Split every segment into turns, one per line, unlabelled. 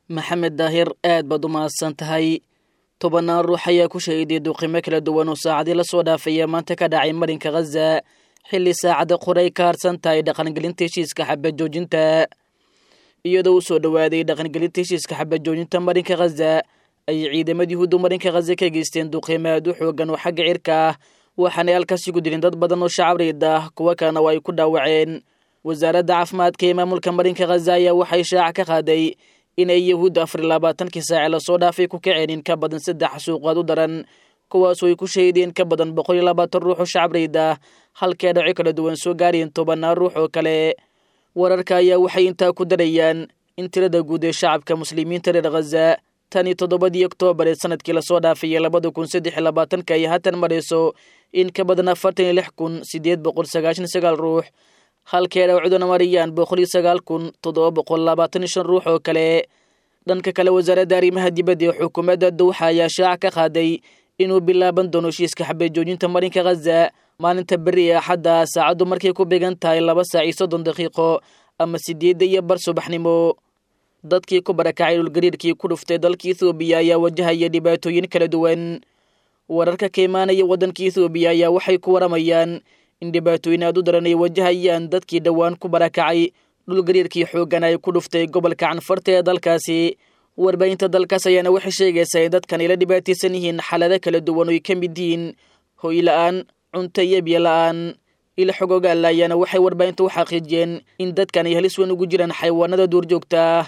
maxamed daahir aad baad u mahadsan tahay tobannaan ruux ayaa ku shahiday duqimo kala duwan oo saacadii la soo dhaafaya maanta ka dhacay marinka khaza xilli saacada qoray ka harsan tahay dhaqangelinta heshiiska xabad joojinta iyadoo u soo dhowaaday dhaqangelinta heshiiska xabad joojinta marinka khaza ayay ciidamadii hudu marinka khaza ka geysteen duqimo aad u xoogan oo xagga cirka ah waxaanay halkaasi ku dilin dad badan oo shacab riid ah kuwo kalena waa ay ku dhaawaceen wasaaradda caafimaadka ee maamulka marinka khaza ayaa waxay shaaca ka qaaday inay yahuudda afar iyo labaatankii saace lasoo dhaafay ku kaceen in ka badan saddex suuqaad u daran kuwaasoo ay ku shahideen ka badan boqol iyo labaatan ruux oo shacab riid ah halkee dhaco kala duwan soo gaarayeen tobannaan ruux oo kale wararka ayaa waxay intaa ku darayaan in tirada guud ee shacabka muslimiinta reer khaza tan iyo toddobadii oktoobar ee sanadkii lasoo dhaafayay labada kun saddex iyo labaatanka ay haatan marayso in ka badan afartan iyo lix kun siddeed boqol sagaashan sagaal ruux halkee dhawcuduna marayaan boqol iyo sagaal kun toddoba boqol labaatan iyo shan ruux oo kale dhanka kale wasaaradda arrimaha dibadda ee xukuumadda dowxa ayaa shaaca ka qaaday inuu bilaaban doono heshiiska xabad joojinta marinka khaza maalinta beri ee axadda saacaddu markay ku beegan tahay laba saac iyo soddon daqiiqo ama sideedda iyo bar subaxnimo dadkii ku barakacay dhulgariirkii ku dhuftay dalka ethoobiya ayaa wajahaya dhibaatooyin kala duwan wararka ka imaanaya waddanka ethoobiya ayaa waxay ku waramayaan in dhibaatooyin aad u daran ay wajahayaan dadkii dhowaan ku barakacay dhulgariirkii xooggan ay ku dhuftay gobolka canfarta ee dalkaasi warbaahinta dalkaas ayaana waxay sheegaysaa in dadkan ay la dhibaataysan yihiin xaalado kala duwan oo ay ka mid yihiin hoy la-aan cunto iyo biyo la-aan ila xogogaalla ayaana waxay warbaahinta u xaqiijiyeen in dadkan ay halis weyn ugu jiraan xayawaanada duurjoogta ah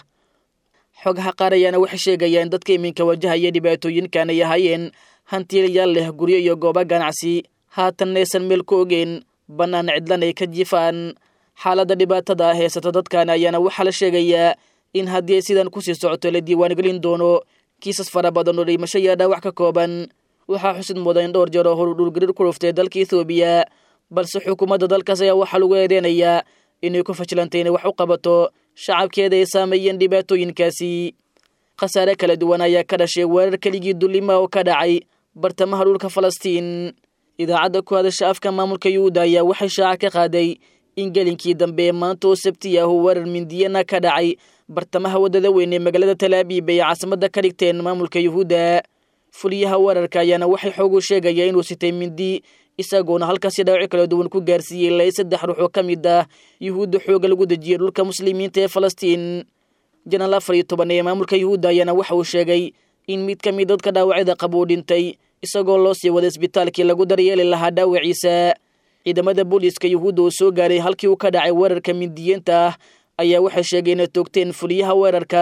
xogaha qaar ayaana waxay sheegayaan dadka iminka wajahaya dhibaatooyinkan ay ahaayeen hantiilayaal leh guryo iyo goobo ganacsi haatanna aysan meel ku ogeyn bannaan cidlan ay ka jifaan xaaladda dhibaatada ah heysata dadkan ayaana waxaa la sheegayaa in haddii ay sidan kusii socoto la diiwaangelin doono kiisas fara badan oo dhimasho iyo dhaawac ka kooban waxaa xusid mudan in dhowr jeer oo horu dhulgariir ku dhuftay dalka ethoobiya balse xukuumadda dalkaas ayaa waxaa lagu eedeynayaa inay ku fashilantay inay wax u qabato shacabkeeda ay saameeyeen dhibaatooyinkaasi khasaare kala duwan ayaa ka dhashay weerar keligii dullima oo ka dhacay bartamaha dhulka falastiin idaacadda ku hadasha afka maamulka yuhuuda ayaa waxay shaaca ka qaaday in gelinkii dambe ee maanta oo sabti ah uu weerar mindiyana ka dhacay bartamaha waddada weyn ee magaalada talaabiib ay caasimadda ka dhigteen maamulka yuhuudda fuliyaha weerarka ayaana waxay xoogu sheegaya inuu sitay mindi isagoona halkaasi dhaawaci kala duwan ku gaarsiiyey ilaa saddex ruux oo ka mid ah yuhuudda xooga lagu dejiyey dhulka muslimiinta ee falastiin janaal afar iyo toban ee maamulka yuhuudda ayaana waxa uu sheegay in mid ka mid dadka dhaawacyada qaba uu dhintay isagoo loo sii waday isbitaalkii lagu daryeeli lahaa dhaawaciisa ciidamada booliiska yuhuudda oo soo gaaray halkii uu ka dhacay weerarka mindiyiinta ah ayaa waxay sheegay inay toogteen fuliyaha weerarka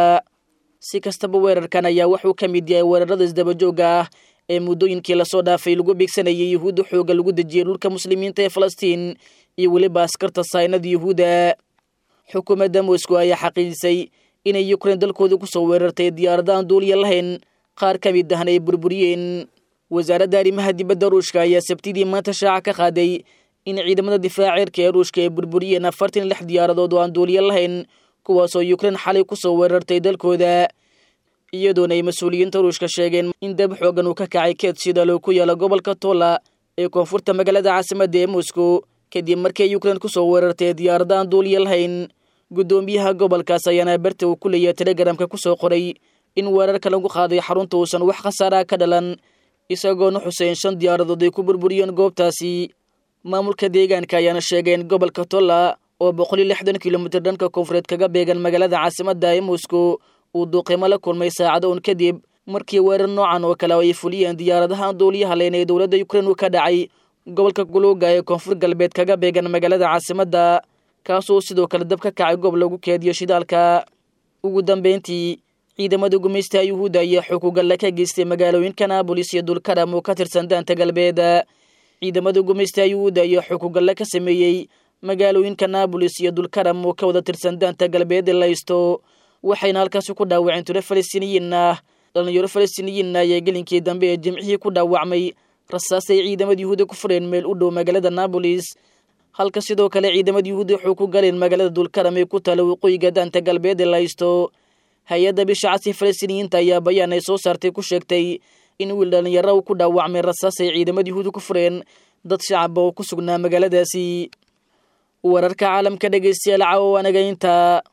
si kastaba weerarkan ayaa wuxuu ka mid yahay weerarada isdabajooga ah ee muddooyinkii lasoo dhaafay lagu beegsanayay yuhuudda xooga lagu dejiyey dhulka muslimiinta ee falastiin iyo weliba askarta saynada yuhuudda xukuumadda moscow ayaa xaqiijisay inay yukrain dalkooda kusoo weerartay diyaarada aan duuliya lahayn qaar ka mid ahna ay burburiyeen wasaaradda arrimaha dibadda ruushka ayaa sabtidii maanta shaaca ka qaaday in ciidamada difaaca cirka ee ruushka ay burburiyeen afartan lix diyaaradood oo aan duuliya lahayn kuwaasoo yukrain xalay kusoo weerartay dalkooda iyadoona ay mas-uuliyiinta ruushka sheegeen in dab xoogan uu ka kacay keed shidalo ku yaala gobolka tola ee koonfurta magaalada caasimadda ee moscow kadib markii yukrain kusoo weerartay diyaarada aan duuliya lahayn guddoomiyaha gobolkaas ayaana berta uu ku leeyahay telegramka kusoo qoray in weerarka lagu qaaday xarunta uusan wax khasaaraha ka dhalan isagoona xuseyn shan diyaaradood ay ku burburiyeen goobtaasi maamulka deegaanka ayaana sheegeen gobolka tolla oo boqol iyo lixdan kilomitir dhanka koonfureed kaga beegan magaalada caasimadda ee moscow uu duuqimo la kulmay saacado un kadib markii weerar noocan oo kale ay fuliyeen diyaaradaha aan duuliyaha leyn ee dowladda yukrain uu ka dhacay gobolka guluuga ee koonfur galbeed kaga beegan magaalada caasimadda kaasoo sidoo kale dab ka kacay goob lagu keediyo shidaalka ugu dambeyntii ciidamada gumaystaha yuhuudda ayaa xukugalle ka geystay magaalooyinka naabolis iyo dulkaram oo ka tirsan daanta galbeed ciidamada gumaystaha yuhuudda ayaa xukugalle ka sameeyey magaalooyinka naabolis iyo dulkaram oo ka wada tirsan daanta galbeed ee laysto waxayna halkaasi ku dhaawaceen tiro falastiiniyiin ah dhalinyaro falastiiniyiinna ayaa gelinkii dambe ee jimcihii ku dhaawacmay rasaasay ciidamada yuhuudda ku fureen meel u dhow magaalada naabolis halka sidoo kale ciidamada yuhuudda wuxuu ku galeen magaalada dulkaram ee ku taala waqooyiga daanta galbeed ee laysto hay-adda bisha casi falastiiniyiinta ayaa bayaan ay soo saartay ku sheegtay in wiil dhalinyaro uu ku dhaawacmay rasaas ay ciidamada yuhuudda ku fureen dad shacaba oo ku sugnaa magaaladaasi wararka caalamka dhegeystayaal caawa anaga intaa